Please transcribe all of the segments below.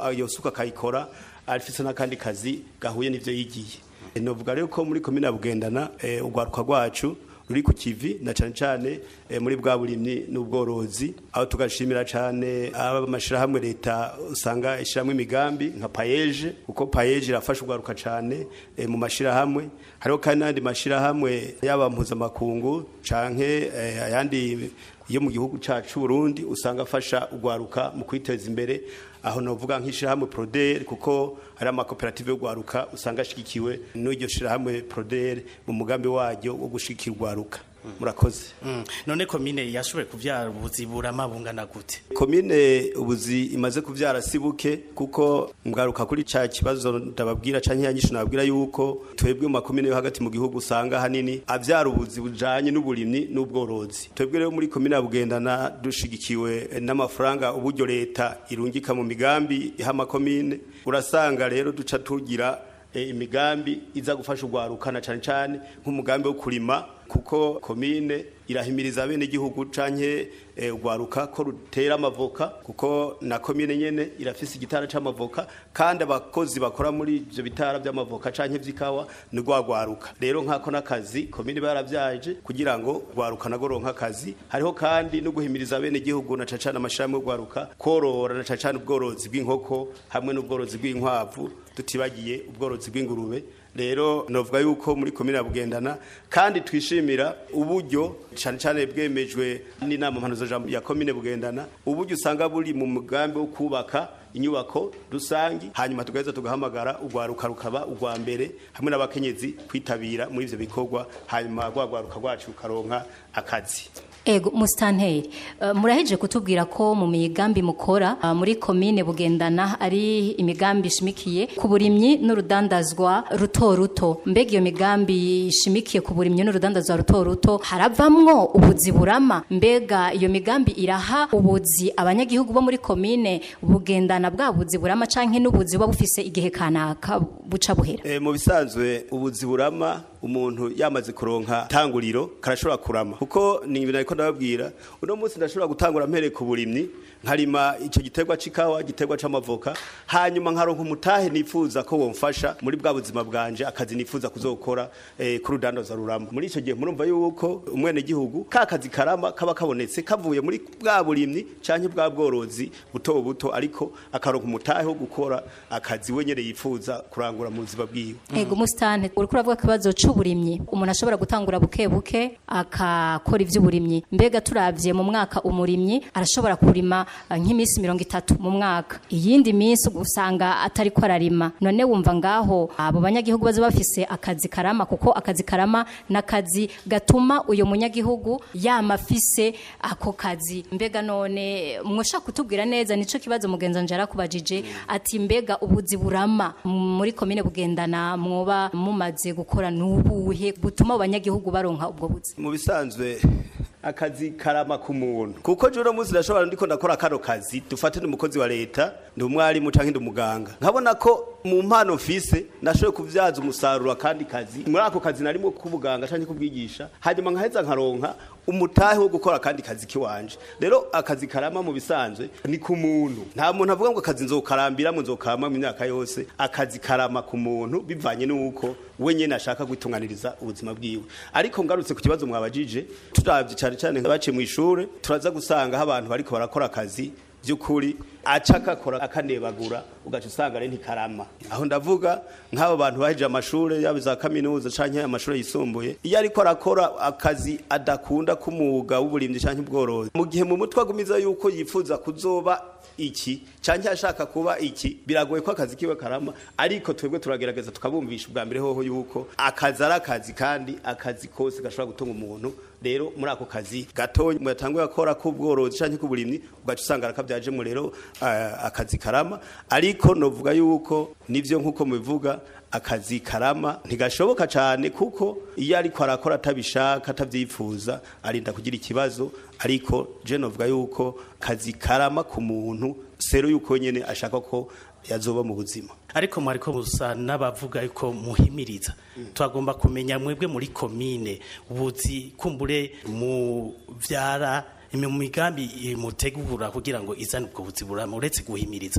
iyo suka akayikora afise n'akandi kazi gahuye n'ivyo yigiye novuga rero ko muri komine ya bugendana eh, urwaruka rwacu ruri ku kivi na cane cane eh, muri bwa burimyi n'ubworozi aho tugashimira cane amashirahamwe leta usanga ishiramwe imigambi nka payeje kuko payeje irafasha urwaruka cane eh, mu mashirahamwe hariho kandi n'andi mashirahamwe yaba mpuzamakungu canke eh, ayandi yo mu gihugu cacu Burundi usanga afasha urwaruka mu kwiteza imbere aho novuga nk'ishirahamwe Proder kuko hari amakoperative yo gwaruka usanga ashigikiwe n'iryo shirahamwe Proder mu mugambi waryo wo gushigikira urwaruka murakoze Mm. none komine yashoboye kuvyara ubuziburama bungana gute komine ubuzi imaze kuvyara sibuke kuko mgaruka kuri ca kibazo ndababwira canke yanyisho nababwira yuko twebwe mu makomine yo hagati mu gihugu usanga hanini avyara ubuzi bujanye n'uburimyi n'ubworozi twebwe rero muri komine ya bugendana dushigikiwe n'amafaranga uburyo leta irungika mu migambi iha amakomine urasanga rero duca tugira eh, imigambi iza gufasha urwaruka na cane cane nk'umugambi wo kurima kuko komine irahimiriza bene igihugu canke eh, urwaruka ko rutera amavoka kuko na komine nyene irafise igitara c'amavoka kandi abakozi bakora muri ivyo bitara vy'amavoka canke vy'ikawa ni rwagwaruka rero nkako n'akazi komine baravyaje kugira ngo rwaruka nago ronka akazi hariho kandi no guhimiriza bene igihugu na cacana amashirahamwe yo rwaruka korora na cacana ubworozi bw'inkoko hamwe n'ubworozi bw'inkwavu tutibagiye ubworozi bw'ingurube rero novuga yuko muri komine ya bugendana kandi twishimira uburyo cyane cyane bwemejwe n'inama mpanuzo ya komine bugendana uburyo usanga buri mu mugambi wo kubaka inyubako rusangi hanyuma tugaheza tugahamagara urwaruka rukaba urwa mbere hamwe n'abakenyezi kwitabira muri ivyo bikorwa hanyuma rwagwaruka rwacu rukaronka akazi Ego mustanteri uh, muraheje kutubwira ko mu migambi mukora uh, muri komine bugendana ari imigambi ishimikiye ku burimyi n'urudandazwa ruto ruto mbega iyo migambi ishimikiye ku burimyi n'urudandazwa ruto ruto haravamwo ubuzi burama mbega iyo migambi iraha ubuzi abanyagihugu bo muri komine bugendana bwa buzi burama canke n'ubuzi buba bufise igihe kanaka buca buhera E, mu bisanzwe ubuzi burama umuntu yamaze kuronka tanguriro karashobora kurama kuko ni ibintu ariko ndababwira uno munsi ndashobora gutangura mpere ku burimyi nkarima ico giterwa c'ikawa giterwa c'amavoka hanyuma nkaronka umutahe nifuza ko womfasha muri bwa buzima bwanje akazi nifuza kuzokora eh, ku rudandaza rurama muri ico gihe murumva yuko umwene gihugu ka kazi karama kaba kabonetse kavuye muri bwa burimyi canke bwa bworozi buto buto ariko akaronka umutahe wo gukora akazi we nyene yifuza kurangura mu buzima bwiwe Ego mustante uriko uravuga kibazo c'uburimyi umuntu ashobora gutangura buke buke akakora ivy'uburimyi mbega turavye mu mwaka umurimyi arashobora kurima eh, nk'imisi mirongo itatu mu mwaka iyindi minsi usanga atari ko ararima none wumva ngaho abo banyagihugu baza bafise akazi karama kuko akazi karama n'akazi gatuma uyo munyagihugu yama afise ako kazi mbega none mwoshaka kutubwira neza nico kibazo mugenza nje arakubajije ati mbega ubuzi burama muri komine bugendana mwoba mumaze gukora nubuhe butuma abanyagihugu baronka ubwo buzi mu bisanzwe akazi karama ku muntu kuko je uno munsi ndashobora ndiko ndakora kano kazi dufate ni umukozi wa leta ndi umwarimu canke ndi umuganga nkabona ko mu mpano mfise ndashoboye kuvyaza umusaruro akandi kazi muri ako kazi narimo k'ubuganga canke kubwigisha hanyuma nkaheza nkaronka umutahe wo gukora akandi kazi kiwanje rero akazi karama mu bisanzwe ni ku muntu nta muntu avuga ngo akazi nzokarambiramo nzokama mu myaka yose akazi karama ku muntu bivanye n'uko we nyene ashaka gutunganiriza ubuzima bwiwe ariko ngarutse ku kibazo mwabajije turavye cane cane baciye mu ishure turaza gusanga aho abantu bariko barakora akazi by'ukuri aca akakora akanebagura ugaca usanga ari ntikarama aho ndavuga nk'abo bantu baheje amashuri yaba za kaminuza canke amashuri yisumbuye iyo ariko arakora akazi adakunda k'umwuga w'uburimyi canke ubworozi mu gihe mu mutwe agumiza yuko yifuza kuzoba iki canke ashaka kuba iki biragoye ko akazi kiwe karama ariko twebwe turagerageza tukabumvisha ubwa mbere hoho yuko akazi ari akazi kandi akazi kose gashobora gutunga umuntu rero muri ako kazi gatonya muyatanguye akora k'ubworozi canke k'uburimyi ugaca usanga arakavyajemo rero uh, akazi karama ariko novuga yuko nivyo nkuko mubivuga akazi karama ntigashoboka cyane kuko iyo ariko arakora atabishaka atavyifuza arinda kugira ikibazo ariko je novuga yuko kazi karama ku muntu sero yuko nyene ashaka ko yazoba mu buzima ariko mwariko musa n'abavuga yuko muhimiriza twagomba kumenya mwebwe muri komine ubuzi kumbure mu vyara mu migambi mutegura kugira ngo izane ubwo buzi burama uretse guhimiriza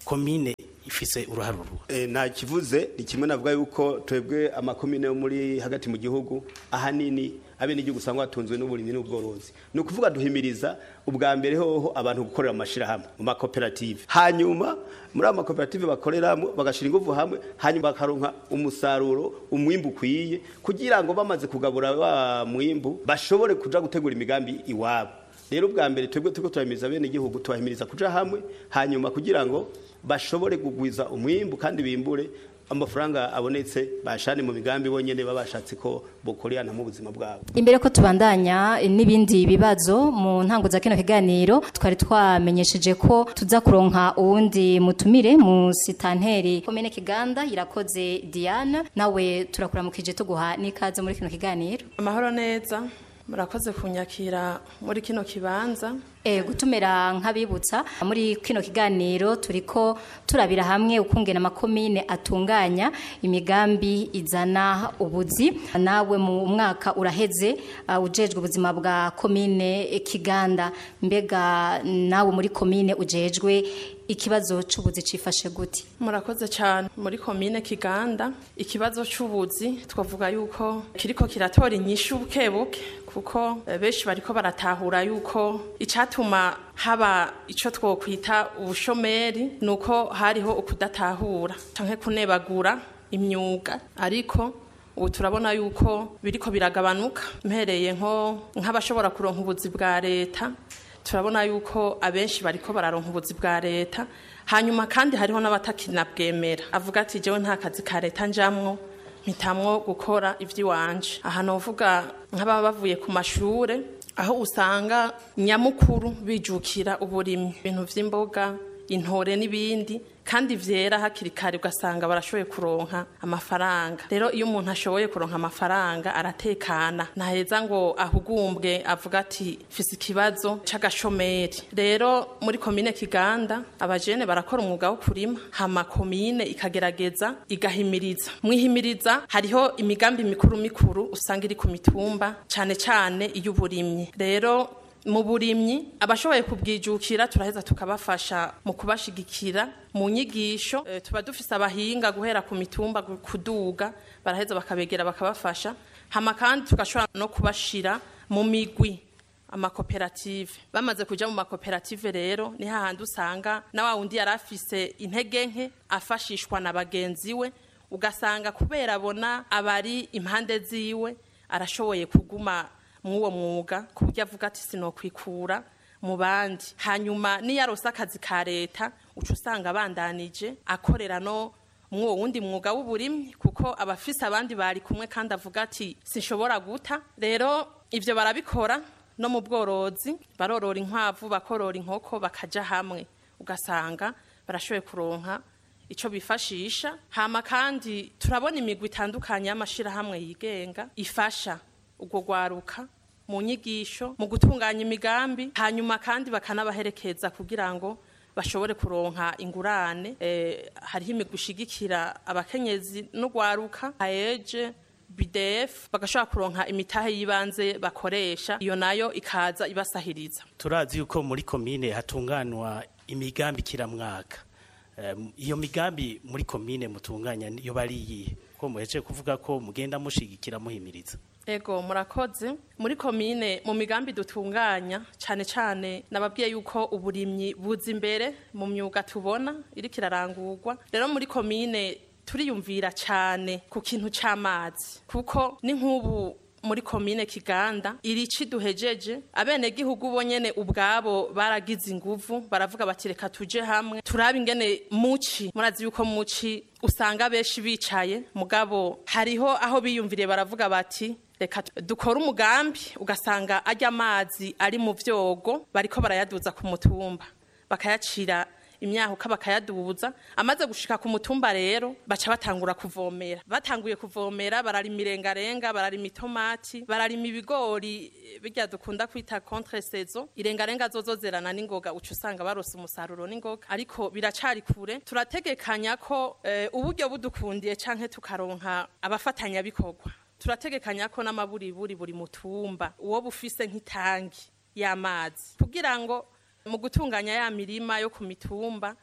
komine ifise uruhare uruhe E, nta kivuze ni kimwe navuga yuko twebwe amakomine yo muri hagati mu gihugu ahanini abenegihugu usanga batunzwe n'uburimyi n'ubworozi ni ukuvuga duhimiriza ubwa mbere hoho abantu gukorera mu mashirahamwe mu makoperative hanyuma muri ayo makoperative bakoreramo bagashira ingufu hamwe hanyuma bakaronka umusaruro umwimbu ukwiye kugira ngo bamaze kugabura wa mwimbu bashobore kuja gutegura imigambi iwabo rero ubwa mbere twebwe turiko turahimiriza bene igihugu tubahimiriza kuja hamwe hanyuma kugira ngo bashobore kugwiza umwimbu kandi bimbure amafaranga abonetse bashane mu migambi bonyene babashatse ko bokorerana mu buzima bwabo imbere ko tubandanya eh, n'ibindi bibazo mu ntango za kino kiganiro twari twamenyesheje ko tuza kuronka uwundi mutumire mu sitanteri komine kiganda irakoze diana nawe turakuramukije tuguha n'ikaze muri kino kiganiro amahoro neza murakoze kunyakira muri kino kibanza E, gutumira nk'abibutsa muri kino kiganiro turiko turabira hamwe ukungena amakomine atunganya imigambi izana ubuzi nawe mu mwaka uraheze uh, ujejwe ubuzima bwa komine eh, Kiganda mbega nawe muri komine ujejwe ikibazo c'ubuzi cifashe gute murakoze cyane muri komine kiganda ikibazo cy'ubuzi twavuga yuko kiriko kiratora inyishu bukebuke kuko eh, benshi bariko baratahura yuko icatuma haba ico twokwita ubushomeri nuko hariho ukudatahura canke kunebagura imyuga ariko ubu turabona yuko biriko biragabanuka mpereye nko nk'abashobora kuronka ubuzi bwa leta turabona yuko abenshi bariko bararonka ubuzi bwa leta hanyuma kandi hariho n'abatakinabwemera avuga ati jewe nta kazi ka leta njamwo mpitamwo gukora ivy'iwanje aha novuga nk'ababa bavuye ku mashure aho usanga nyamukuru bijukira uburimyi ibintu vy'imboga intore n'ibindi kandi vyera hakiri kare ugasanga barashoboye kuronka amafaranga rero iyo umuntu ashoboye kuronka amafaranga aratekana ntaheza ngo ahugumbwe avuga ati fise ikibazo c'agashomeri rero muri komine kiganda abajene barakora umwuga wo kurima hama komine ikagerageza igahimiriza mwihimiriza hariho imigambi mikuru mikuru usanga iri ku mitumba cane cane iy'uburimyi rero mu burimyi abashoboye kubwijukira turaheza tukabafasha mu kubashigikira mu nyigisho e, tuba dufise abahinga guhera ku mitumba gu- kuduga baraheza bakabegera bakabafasha hama kandi tugashobora no kubashira mu migwi amakoperative bamaze kuja mu makoperative rero ni hahandi usanga na wa wundi yari afise intege nke afashishwa na bagenzi we ugasanga kubera abona abari impande ziwe arashoboye kuguma mw'uwo mwuga ku buryo avuga ati sinokwikura mu bandi hanyuma niyo arose akazi ka leta uca usanga abandanije akorera no mw'uwo wundi mwuga w'uburimyi kuko abafise abandi bari kumwe kandi avuga ati sinshobora guta rero ivyo barabikora no mu bworozi barorora inkwavu bakorora inkoko bakaja hamwe ugasanga barashoboye kuronka ico bifashisha hama kandi turabona imigwi itandukanye y'amashirahamwe yigenga ifasha ubwo gwaruka mu nyigisho mu gutunganya imigambi hanyuma kandi bakanabaherekeza kugira ngo bashobore kuronka ingurane eh, hariho imigwi ishigikira abakenyezi n'ugwaruka aeje bidef bagashobora kuronka imitahe y'ibanze bakoresha iyo nayo ikaza ibasahiriza turazi yuko muri komine hatunganwa imigambi kiramwaka Em, iyo migambi muri komine mutunganya yo bari iyihe ko muhejeje kuvuga ko mugenda mushigikira muhimiriza Ego murakoze muri komine mu migambi dutunganya cyane cyane nababwiye yuko uburimyi buza imbere mu myuga tubona iri kirarangurwa rero muri komine turiyumvira cyane ku kintu c'amazi kuko ni nk'ubu muri komine kiganda irici duhejeje abene gihugu bonyene ubwabo baragize inguvu baravuga bati reka tuje hamwe turabe ingene muci murazi yuko muci usanga benshi bicaye mugabo hariho aho biyumviriye baravuga bati reka dukore umugambi ugasanga ajya amazi ari mu vyogo bariko barayaduza ku mutumba bakayacira imyahuka bakayaduza amaze gushika ku mutumba rero baca batangura kuvomera batanguye kuvomera bararima irengarenga bararima itomati bararima ibigori eh, birya dukunda kwita contre saison irengarenga zozo zerana n'ingoga uca usanga barose umusaruro n'ingoga ariko biracari kure turategekanya ko eh, uburyo budukundiye canke tukaronka abafatanya bikorwa turategekanya ko n'amaburiburi buri mutumba uwo bufise nk'itangi y'amazi kugira ngo mu gutunganya ya mirima yo ku mitumba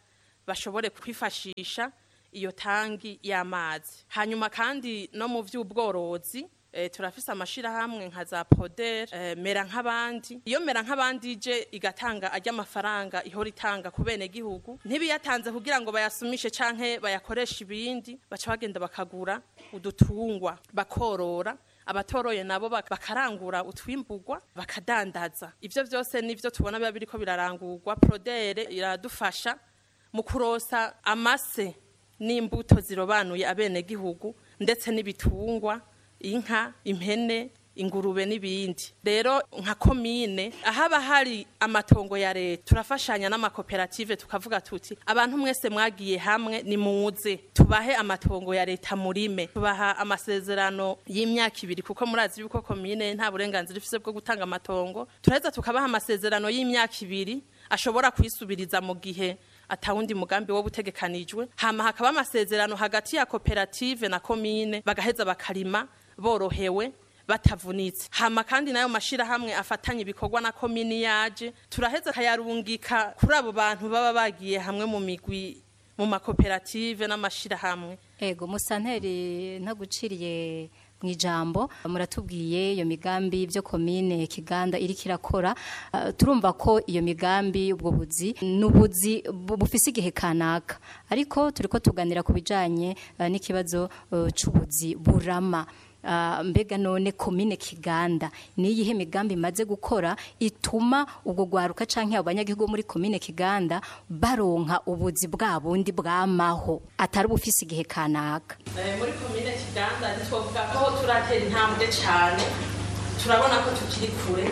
bashobore kwifashisha iyo tangi y'amazi hanyuma kandi no mu by'ubworozi eh, turafise amashirahamwe nka za poder eh, mera nk'abandi iyo mera nk'abandi ije igatanga ajya amafaranga ihora itanga ku bene gihugu ntibiyatanze kugira ngo bayasumishe canke bayakoreshe ibindi baca bagenda bakagura udutungwa bakorora abatoroye nabo bak- bakarangura utwimburwa bakadandaza ivyo vyose nivyo tubona biba biriko birarangurwa prodere iradufasha mu kurosa amase n'imbuto zirobanuye abenegihugu ndetse n'ibitungwa inka impene ingurube n'ibindi rero nka komine ahaba hari amatongo ya leta turafashanya n'amakoperative tukavuga tuti abantu mwese mwagiye hamwe nimuze tubahe amatongo ya leta murime tubaha amasezerano y'imyaka ibiri kuko murazi yuko komine nta burenganzira ifise bwo gutanga amatongo turaheza tukabaha amasezerano y'imyaka ibiri ashobora kwisubiriza mu gihe atawundi mugambi wo butegekanijwe hama hakaba amasezerano hagati ya koperative na komine bagaheza bakarima borohewe batavunitse hama kandi nayo mashirahamwe afatanye ibikorwa na komini yaje turaheza kayarungika kuri abo bantu baba bagiye hamwe mu migwi mu makoperative n'amashirahamwe ego musanteri ntaguciriye mu ijambo muratubwiye iyo migambi byo komine kiganda iri kirakora Ah, turumva ko iyo migambi ubwo buzi n'ubuzi bu- bufise igihe kanaka ariko turiko tuganira ku bijanye ah, n'ikibazo eh, c'ubuzi burama Ah, mbega none komine kiganda ni iyihe migambi imaze gukora ituma ubwo gwaruka canke abo banyagihugu bo muri komine kiganda baronka ubuzi bwa bundi bwamaho atari bufise igihe kanaka Eh, muri komine kiganda ntitwovuga ko turatera intambwe cyane turabona ko tukiri kure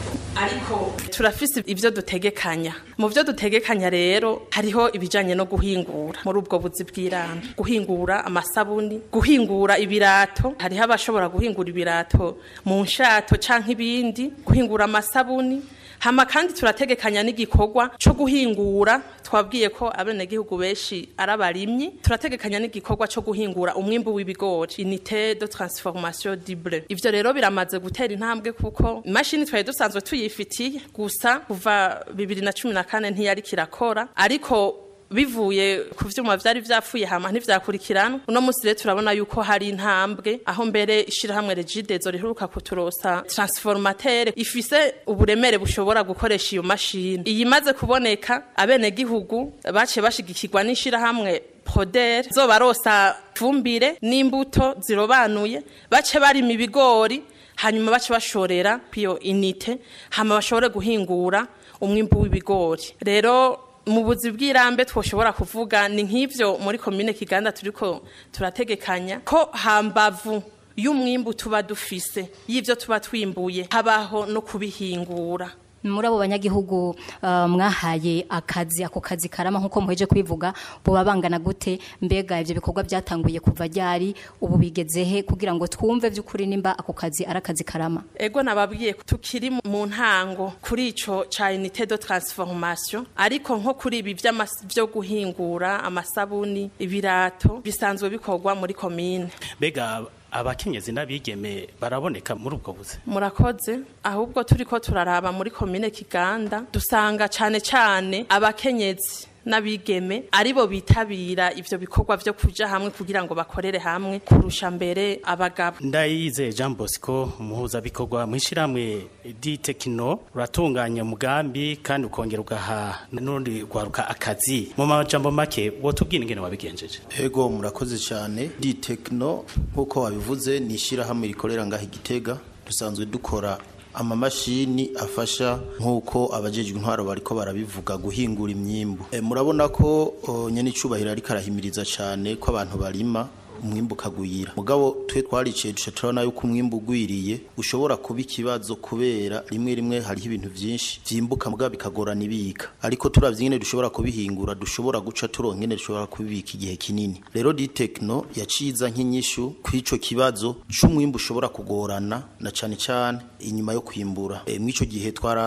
ariko turafise ibyo dutegekanya mu byo dutegekanya rero hariho ibijanye no guhingura muri ubwo buzi bw'irambi guhingura amasabuni guhingura ibirato hariho abashobora guhingura ibirato mu nshato canke ibindi guhingura amasabuni hama kandi turategekanya n'igikorwa cyo guhingura twabwiye ko abenegihugu benshi ari abarimyi turategekanya n'igikorwa cyo guhingura umwimbu w'ibigori unité de transformation du blé ivyo rero biramaze gutera intambwe kuko imashini twari dusanzwe tuyifitiye gusa kuva bibiri na cumi na kane ntiyari kirakora ariko bivuye ku vyuma vyari vyapfuye hama ntivyakurikiranwa uno musi rero turabona yuko hari intambwe aho mbere ishirahamwe regidezo riheruka kuturosa transformateur ifise uburemere bushobora gukoresha iyo mashini iyi imaze kuboneka abenegihugu baciye bashigikirwa n'ishirahamwe poder zobarosa fumbire n'imbuto zirobanuye bace barima ibigori hanyuma bace bashorera piyo inite hama bashobore guhingura umwimbu w'ibigori rero mu buzi bw'irambe twoshobora kuvuga ni nk'ivyo muri komine kiganda turiko turategekanya ko hambavu y'umwimbu tuba dufise y'ivyo tuba twimbuye habaho no kubihingura muri abo banyagihugu uh, mwahaye akazi ako kazi karama nkuko muheje kubivuga buba bangana gute mbega ivyo bikorwa byatanguye kuva ryari ubu bigezehe kugira ngo twumve vy'ukuri nimba ako kazi ari akazi karama ego nababwiye ko tukiri mu ntango kuri ico ca unité de transformation ariko nko kuri ibi vy'amas- vyo guhingura amasabuni ibirato bisanzwe bikorwa muri komine mbega abakenyezi n'abigeme baraboneka muri ubwo buzi murakoze ahubwo turiko turaraba muri komine kiganda dusanga cane cane abakenyezi n'abigeme aribo bitabira ivyo bikorwa vyo kuja hamwe kugira ngo bakorere hamwe kurusha mbere abagabo ndayize jean bosco umuhuzabikorwa mu ishyirahamwe di tekino uratunganya umugambi kandi ukongera ugaha n'urundi rwaruka akazi mu majambo make wotubwira ingene wabigenjeje Ego murakoze cyane di tekino nk'uko wabivuze ni ishyirahamwe rikorera ngaho igitega dusanzwe dukora amamashini afasha nk'uko abajejwe intwaro bariko barabivuga guhingura imyimbu e, murabona ko o, nyene icubahiro ariko arahimiriza cyane ko abantu barima umwimbu ukagwira mugabo twe twariciye duca turabona yuko umwimbu ugwiriye ushobora kuba ikibazo kubera rimwe rimwe hariho ibintu byinshi vyimbuka mugabo bikagorana ibika ariko turavye ingene dushobora kubihingura dushobora guca turonka ingene dushobora kubibika igihe kinini rero di tekno yaciza nk'inyishu kw'ico kibazo c'umwimbu ushobora kugorana na cane cane inyuma yo kwimbura e, mw'ico gihe twara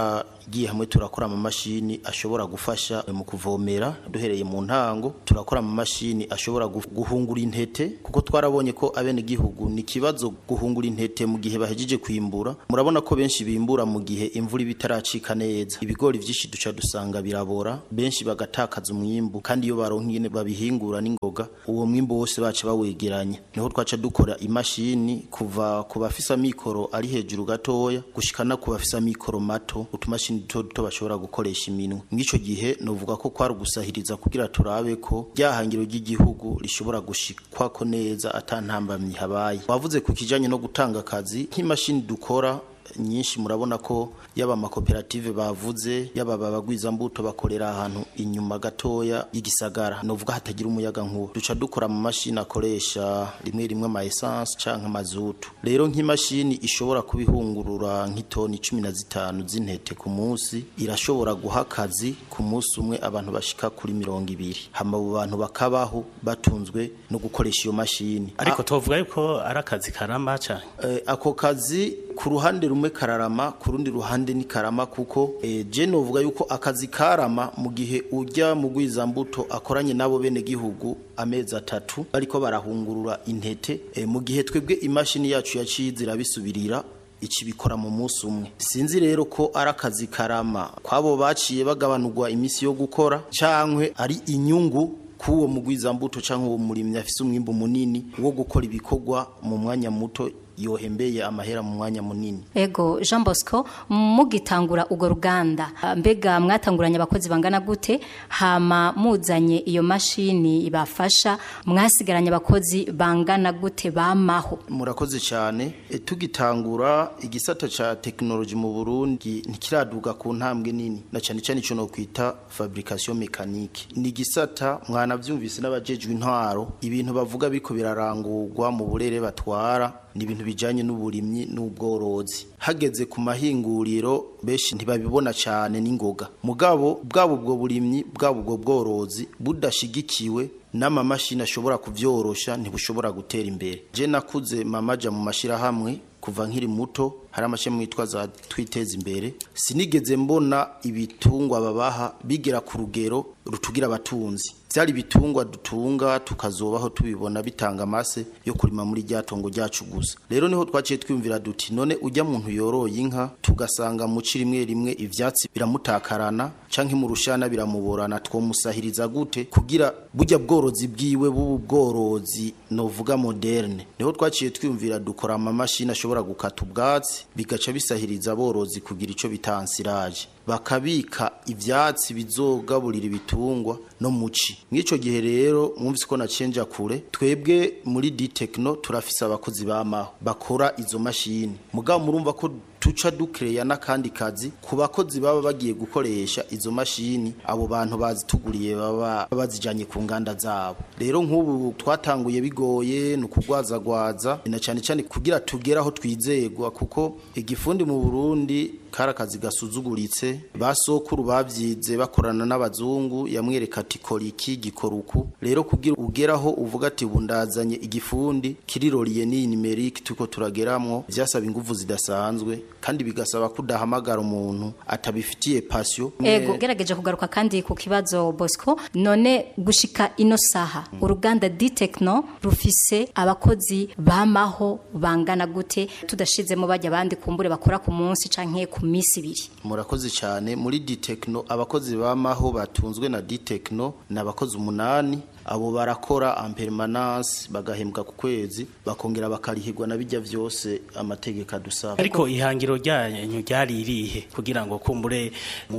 twaragiye hamwe turakora amamashini ashobora gufasha mu kuvomera duhereye mu ntango turakora amamashini ashobora gu- guhungura intete kuko twarabonye ko abene gihugu ni kibazo guhungura intete mu gihe bahejeje kwimbura murabona ko benshi bimbura mu gihe imvura iba itaracika neza ibigori vyinshi duca dusanga birabora benshi bagatakaza umwimbu kandi iyo baronka ingene babihingura n'ingoga uwo mwimbu wose baca bawegeranya niho twaca dukora imashini kuva ku bafise amikoro ari hejuru gatoya gushika no ku bafise amikoro mato utumashini duto duto bashobora gukoresha iminwe mw'ico gihe novuga ko kwari ugusahiriza kugira turabe ko ryahangiro ry'igihugu rishobora gushikwako neza ata ntambamyi habaye wavuze ku kijanye no gutanga akazi nk'imashini dukora nyinshi murabona ko yaba amakoperative bavuze yaba abagwizambuto bakorera ahantu inyuma gatoya y'igisagara novuga hatagira umuyaga nkuba duca dukora mu mashini akoresha rimwe rimwe ama essence canke amazutu rero nk'imashini ishobora kubihungurura nk'itoni cumi na zitanu z'intete ku munsi irashobora guha akazi ku munsi umwe abantu bashika kuri mirongo ibiri hama abo bantu bakabaho batunzwe no gukoresha iyo mashini ariko tuvuga yuko ari akazi karama cyane Eh, ako kazi ku ruhande rumwe kararama ku rundi ruhande ni karama kuko eh, je novuga yuko akazi karama mu gihe ujya mu gwizambuto akoranye nabo bene gihugu amezi atatu bariko barahungurura intete eh, mu gihe twebwe imashini yacu yaciye irabisubirira iki bikora mu munsi umwe sinzi rero ko ari akazi karama kwabo baciye bagabanurwa iminsi yo gukora cankwe ari inyungu k'uwo mugwizambuto canke uwo murimyi afise umwimbu munini wo gukora ibikorwa mu mwanya muto yohembeye amahera mu mwanya munini Ego Jean Bosco mugitangura ugo ruganda ah, mbega mwatanguranye abakozi bangana gute hama muzanye iyo mashini ibafasha mwasigaranye abakozi bangana gute bamaho murakoze cyane e, tugitangura igisata ca tekinoloji mu Burundi ntikiraduga ku ntambwe nini na cyane cyane ico no kwita fabrication mécanique ni gisata mwanavyumvise n'abajejwe intwaro ibintu bavuga biko birarangurwa mu burere batwara ni ibintu bijanye n'uburimyi n'ubworozi hageze ku mahinguriro benshi ntibabibona cyane n'ingoga mugabo bwabo ubwo burimyi bwabo ubwo bworozi budashigikiwe n'amamashini ashobora kuvyorosha ntibushobora gutera imbere je nakuze mamaja mu mashirahamwe kuva nkiri muto hari amashami yitwa za twiteza imbere sinigeze mbona ibitungwa babaha bigera ku rugero rutugira abatunzi byari ibitungwa dutunga tukazobaho tubibona bitanga amase yo kurima muri rya tongo ryacu gusa rero niho twaciye twiyumvira duti none ujya muntu yoroye inka tugasanga mu ci rimwe rimwe ivyatsi biramutakarana canke mu rushana biramuborana twomusahiriza gute kugira burya bworozi bwiwe bubu bworozi novuga moderne niho twaciye twiyumvira dukora amamashini ashobora gukata ubwatsi bigaca bisahiriza aborozi kugira ico bitansiraje bakabika ivyatsi bizogaburira ibitungwa no muci mw'ico gihe rero mwumvise ko nacenja kure twebwe muri D-Techno turafise abakozi bamaho bakora izo mashini mugabo murumva ko tuca dukereya n'akandi kazi ku bakozi baba bagiye gukoresha izo mashini abo bantu bazituguriye baba bazijanye ku nganda zabo rero nk'ubu twatanguye bigoye ni ukugwazagwaza na cyane cyane kugira tugere aho twizegwa kuko igifundi mu Burundi kari akazi gasuzuguritse basokuru babyize bakorana n'abazungu yamwereka ati kora iki gikora uku rero kugira ugeraho uvuga ati bundazanye igifundi kiriroriye n'iyi nimerike tuko turageramwo vyasaba inguvu zidasanzwe kandi bigasaba kudahamagara umuntu atabifitiye passion Ego gerageje kugaruka kandi ku kibazo Bosco none gushika ino saha uruganda D-Techno rufise abakozi bamaho bangana gute tudashizemo bajya abandi kumbure bakora ku munsi canke ku misi ibiri murakoze cyane muri D-Techno abakozi bamaho batunzwe na D-Techno ni abakozi umunani abo barakora en permanence bagahembwa ku kwezi bakongera bakarihirwa na bijya vyose amategeko adusaba ariko ihangiro ryanyu ryari irihe kugira ngo kumbure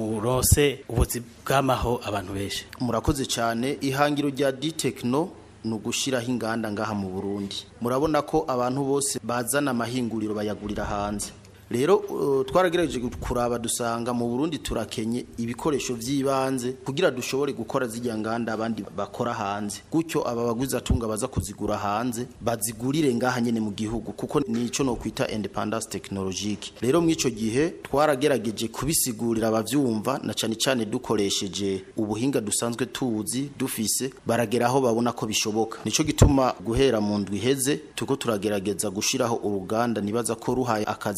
murose ubuzi bw'amaho abantu benshi murakoze cyane ihangiro rya D-Techno ni ugushiraho inganda ngaha mu Burundi murabona ko abantu bose bazana amahinguriro bayagurira hanze rero uh, twaragerageje kuraba dusanga mu Burundi turakenye ibikoresho vy'ibanze kugira dushobore gukora zijya nganda abandi bakora hanze gutyo aba baguzi atunga baza kuzigura hanze bazigurire ngaha nyene mu gihugu kuko nico no kwita independence technologique rero mwico gihe twaragerageje kubisigurira abavyumva na cane cane dukoresheje ubuhinga dusanzwe tuzi dufise barageraho babona ko bishoboka nico gituma guhera mu ndwi iheze tuko turagerageza gushiraho uruganda nibaza ko ruhaye akazi abantu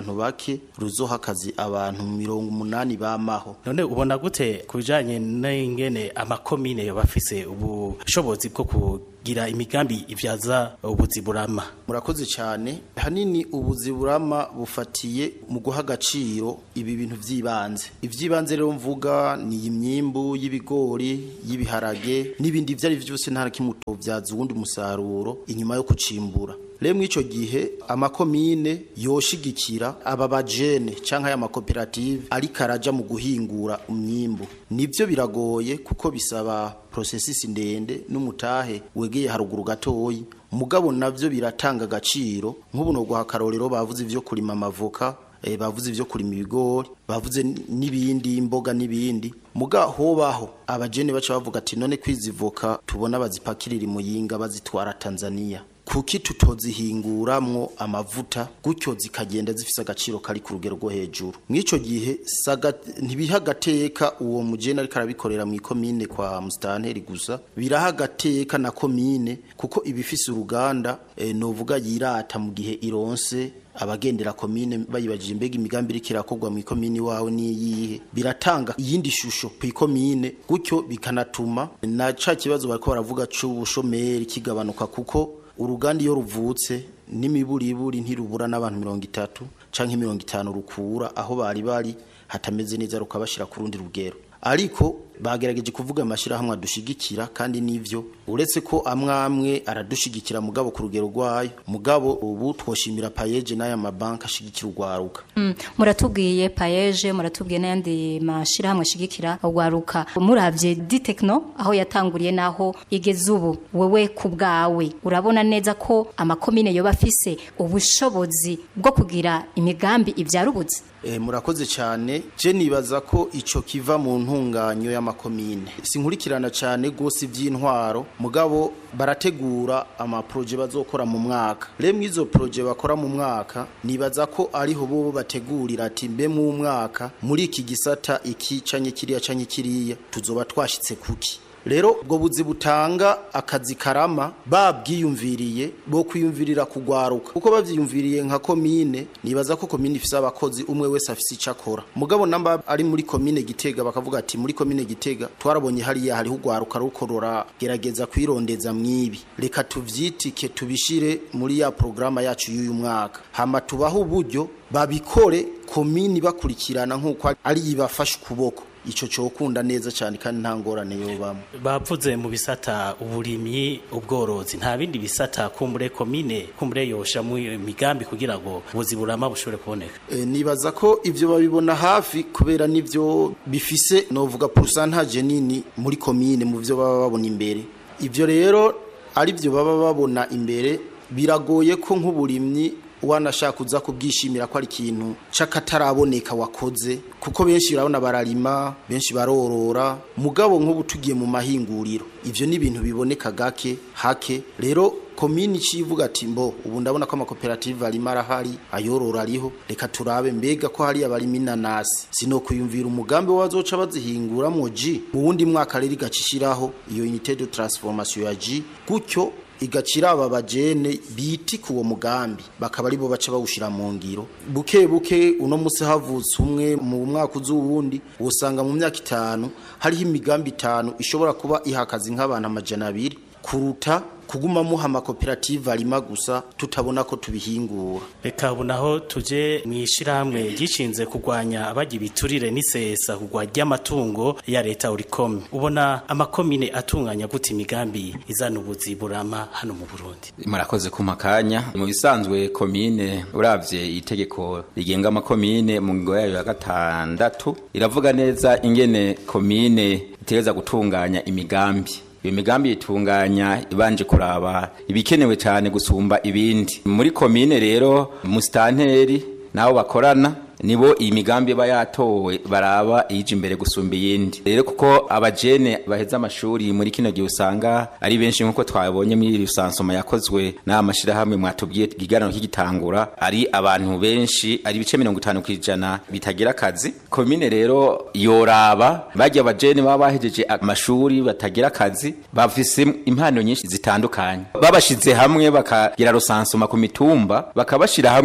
abantu bake ruzoha akazi abantu mirongo umunani bamaho none ubona gute ku bijanye n'ingene amakomine yoba afise ubushobozi bwo kugira imigambi ivyaza ubuzi burama murakoze cyane hanini ubuzi burama bufatiye mu guha agaciro ibi bintu by'ibanze iby'ibanze rero mvuga ni imyimbu y'ibigori y'ibiharage n'ibindi ibyo ari byo byose nta na kimwe utobyaza uwundi musaruro inyuma yo kucimbura rero muri icyo gihe amakomine yoshigikira aba bajene cyangwa aya makoperative ariko araja mu guhingura umwimbu nibyo biragoye kuko bisaba porosesisi ndende n'umutahe wegeye haruguru gatoyi mugabo navyo biratanga agaciro nk'ubu no guha akarorero bavuze ivyo kurima amavoka eh, bavuze ivyo kurima ibigori bavuze n'ibindi imboga n'ibindi muga hobaho abajene baca bavuga ati none kwizivoka tubona bazipakirira muyinga bazitwara Tanzania kuki tutozihinguramwo amavuta gutyo zikagenda zifise agaciro kari ku rugero rwo hejuru mw'ico gihe saga ntibiha agateka uwo mujene ariko arabikorera mu komine kwa mustanteri gusa biraha agateka na komine kuko ibifise uruganda e, novuga yirata mu gihe ironse abagendera komine bayibajije imbega imigambi iriko irakorwa mu ikomine wawe niyihe biratanga iyindi shusho ku ikomine gutyo bikanatuma na ca kibazo bariko baravuga c'ubushomeri kigabanuka kuko uruganda iyo ruvutse n'imiburiburi ntirubura n'abantu mirongo itatu canke mirongo itanu rukura aho bari bari hatameze neza rukabashira ku rundi rugero ariko bagerageje kuvuga amashirahamwe adushigikira kandi nivyo uretse ko amwamwe aradushigikira mugabo ku rugero rwayo mugabo ubu twoshimira payeje n'aya mabanki ashigikira urwaruka Mm, muratubwiye payeje muratubwiye n'ayandi mashirahamwe ashigikira urwaruka muravye di tekno aho yatanguriye naho igeze ubu wewe ku bwawe urabona neza ko amakomine yoba afise ubushobozi bwo kugira imigambi ivyara ubuzi E, murakoze cyane je nibaza ko ico kiva mu ntunganyo y'amakomine sinkurikirana cyane gose ivy'intwaro mugabo barategura amaproje bazokora mu mwaka remwe izo proje bakora mu mwaka nibaza ko ariho bo bategurira ati mbe mu mwaka muri iki gisata iki canye kiriya canye kiriya tuzoba twashitse kuki rero ubwo buzi butanga akazi karama babwiyumviriye bo kwiyumvirira kugwaruka kuko bavyiyumviriye nka komine nibaza ko komine ifise abakozi umwe wese afise ico akora mugabo namba ari muri komine gitega bakavuga ati muri komine gitega twarabonye hariya hariho ugwaruka rukorora gerageza kwirondeza mwibi reka tuvyitike tubishire muri ya programa yacu y'uyu mwaka hama tubaho uburyo babikore komini bakurikirana nk'uko ari ibafashe ukuboko ico cokunda neza cyane kandi nta ngorane yobamo bavuze mu bisata uburimyi ubworozi nta bindi bisata kumbure komine kumbure yosha mu migambi kugira ngo ubuzi burama bushobore kuboneka e, nibaza ko ivyo babibona hafi kubera nivyo bifise novuga pourcentage nini muri komine mu vyo baba babona imbere ivyo rero ari vyo baba babona imbere biragoye ko nk'uburimyi wanashaka uza kubwishimira ko ari ikintu c'akataraboneka wakoze kuko benshi urabona bararima benshi barorora mugabo nk'ubu tugiye mu mahinguriro ivyo ni ibintu biboneka gake hake rero komini civuga ati mbo ubu ndabona ko amakoperative arimo arahari ayorora ariho reka turabe mbega ko hari abarimo inanasi sino kuyumvira umugambi wazoca bazihinguramwo ji mu wundi mwaka rero igacishiraho iyo unité de transformation ya ji gutyo igacira aba bajene biti kuwo mugambi bakaba aribo baca bawushira mu ngiro buke buke uno musi havutse umwe mu mwaka uzuwundi usanga mu myaka itanu hariho imigambi itanu ishobora kuba ihakazi nk'abantu amajana abiri kuruta kuguma muha amakoperative arima gusa tutabona ko tubihingura reka ubu naho tuje mu ishyirahamwe ryishinze kurwanya abagira ibiturire n'isesa kugwa ry'amatungo ya leta urikome ubona amakomine atunganya gute imigambi izana ubuzi burama hano mu burundi murakoze ku makanya mu bisanzwe komine uravye itegeko rigenga amakomine mu ngingo yayo ya gatandatu iravuga neza ingene komine itegereza gutunganya imigambi iyo migambi itunganya ibanje kuraba ibikenewe cyane gusumba ibindi muri komine rero musitanteri nabo bakorana nibo iyi migambi iba yatowe baraba iyije imbere gusumba iyindi rero kuko abajene baheza amashuri muri kino gihe usanga ari benshi nk'uko twabonye muri rusansoma yakozwe n'aya mashyirahamwe mwatubwiye ikiganiro kigitangura ari abantu benshi ari ibice mirongo itanu ku ijana bitagira akazi komine rero yoraba bajya abajene baba bahejeje amashuri batagira akazi bafise impano nyinshi zitandukanye babashize hamwe bakagira rusansoma ku mitumba bakabashira hamwe